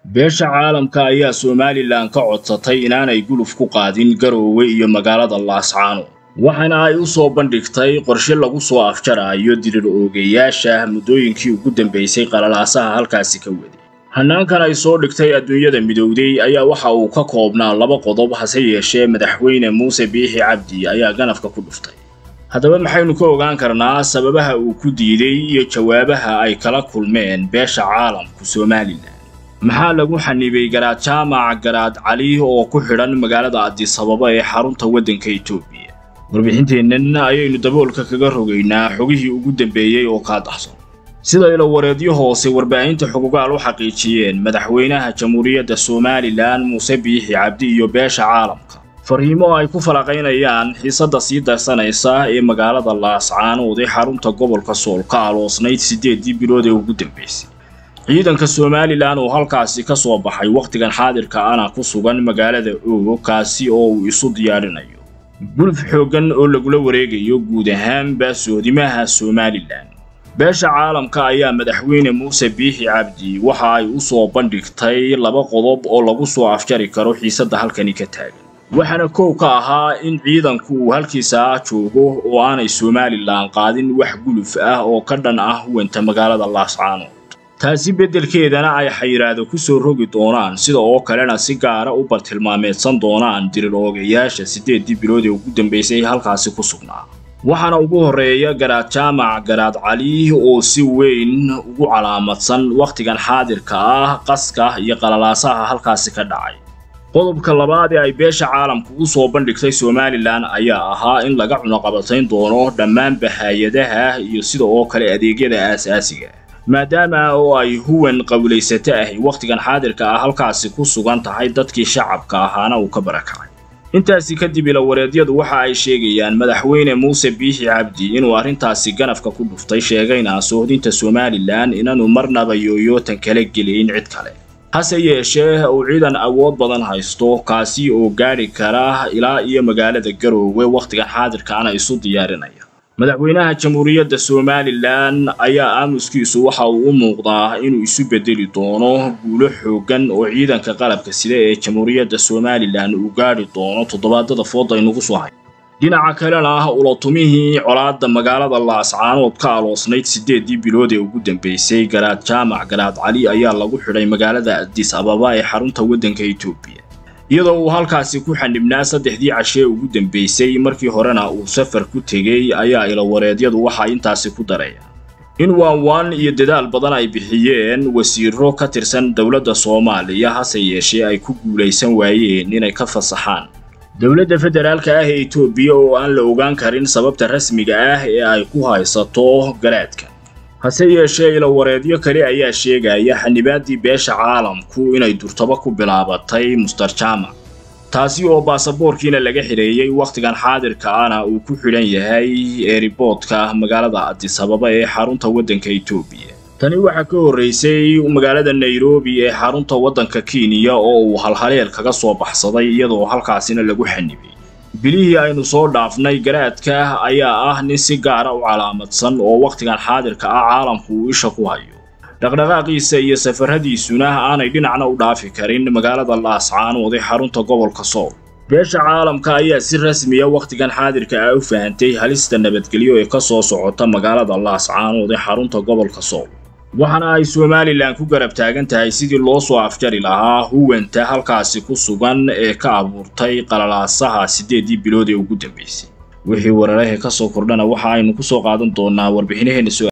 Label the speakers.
Speaker 1: beesha caalamka ayaa somalilan ka codsatay inaanay guluf ku qaadin garoowe iyo magaalada laascaano waxaana ay u soo bandhigtay qorshe lagu soo afjaraayo dirir oogeyaasha muddooyinkii ugu dambaysay qalalaasaha halkaasi ka waday hannaankan ay soo dhigtay adduunyada midowday ayaa waxa uu ka koobnaa laba qodob hase yeeshee madaxweyne muuse biixi cabdi ayaa ganafka ku dhuftay haddaba maxaynu ka ogaan karnaa sababaha uu ku diiday iyo jawaabaha ay kala kulmeen beesha caalamku somalilan maxaa lagu xanibay garaad jaamac garaad cali oo ku xidhan magaalada adisababa ee xarunta waddanka etoobiya warbixinteennan ayaynu daboolka kaga rogaynaa xogihii ugu dambeeyey oo kaa dahson sida ilo wareedyo hoose warbaahinta xugugaal u xaqiijiyeen madaxweynaha jamhuuriyadda somalilan muuse biixi cabdi iyo beesha caalamka fariimo ay ku falaqaynayaan xiisadda sii darsanaysa ee magaalada laascaanood ee xarunta gobolka sool ka aloosnayd siddeeddii bilood ee ugu dambaysay ciidanka somalilan oo halkaasi ka soo baxay wakhtigan xaadirka ana ku sugan magaalada oogo kaasi oo uu isu diyaarinayo guluf xooggan oo lagula wareegayo guud ahaanba soodimaha somalilan beesha caalamka ayaa madaxweyne muuse biixi cabdi waxa ay u soo bandhigtay laba qodob oo lagu soo afjari karo xiisadda halkani ka taagan waxaana kow ka ahaa in ciidanku uu halkiisa joogo oo aanay somalilan qaadin wax guluf ah oo ka dhan ah huwanta magaalada laascaanood taasi beddelkeedana ay xayiraado ku soo rogi doonaan sida oo kalena si gaara u bartilmaameedsan doonaan dirir oogayaasha siddeeddii bilood ee ugu dambaysay halkaasi ku sugnaa waxaana ugu horreeya garaad jaamac garaad cali oo si weyn ugu calaamadsan wakhtigan xaadirka ah qaska iyo qalalaasaha halkaasi ka dhacay qodobka labaad ee ay beesha caalamku u soo bandhigtay somalilan ayaa ahaa in laga cunaqabatayn doono dhammaanba hay-adaha iyo sida oo kale adeegyada aasaasiga maadaama oo ay huwan qawlaysato ahi wakhtigan xaadirka ah halkaasi ku sugan tahay dadkii shacabka ahaana uu ka barakacay intaasi kadib ilawareedyadu waxa ay sheegayaan madaxweyne muuse biixi cabdi inuu arrintaasi ganafka ku dhuftay sheegayna soohdinta somalilan inaanu marnaba yooyootan kala gelayn cid kale hase yeeshee uu ciidan awood badan haysto kaasi oo gaadhi kara ilaa iyo magaalada garoowe wakhtigan xaadirkaana isu diyaarinaya madaxweynaha jamhuuriyadda somalilan ayaa aamuskiisu waxa uu u muuqdaa inuu isu bedeli doono guulo xooggan oo ciidanka qalabka sida ee jamhuuriyadda somalilan uu gaadhi doono toddobaadada fooda aynugu soo hay dhinaca kalena ulatumihii colaadda magaalada laascaanood ka aloosnayd siddeeddii bilood ee ugu dambaysay garaad jaamac garaad cali ayaa lagu xidhay magaalada adis ababa ee xarunta waddanka etoobiya iyadoo uu halkaasi ku xanibnaa saddexdii cashee ugu dambaysay markii horena uu safar ku tegey ayaa ilawareedyadu waxa intaasi ku darayaan in waanwaan iyo dadaal badan ay bixiyeen wasiiro ka tirsan dowladda soomaaliya hase yeeshee ay ku guulaysan waayeen inay ka fasaxaan dowladda federaalka ah ee etoobiya oo aan la ogaan karin sababta rasmiga ah ee ay ku haysato garaadka hase yeeshee ilawareedyo kale ayaa sheegaya xanibaaddii beesha caalamku inay durtaba ku bilaabatay muster jaamac taasi oo baasaboorkiina laga xidheeyey wakhtigan xaadirka ana uu ku xidhan yahay eeriboodka magaalada adisababa ee xarunta waddanka etoobiya tani waxaa ka horraysay magaalada nairobi ee xarunta waddanka kenya oo uu halhaleel kaga soo baxsaday iyadoo halkaasina lagu xanibay bilihii aynu soo dhaafnay garaadka ayaa ah nin si gaara u calaamadsan oo wakhtigan xaadirka ah caalamku uu isha ku hayo dhaqdhaqaaqiisa iyo safarradiisuna aanay dhinacna u dhaafi karin magaalada laascaanood ee xarunta gobolka sool beesha caalamka ayaa si rasmiya wakhtigan xaadirka ah u fahantay halista nabadgelyo ee ka soo socota magaalada laascaanood ee xarunta gobolka sool waxaana ay somalilan ku garab taagan tahay sidii loo soo afjari lahaa huwanta halkaasi ku sugan ee ka abuurtay qalalaasaha siddeeddii bilood ee ugu dambaysay wixii weerarahe ka soo kordhana waxa aynu ku soo qaadan doonaa warbixinaheenna soo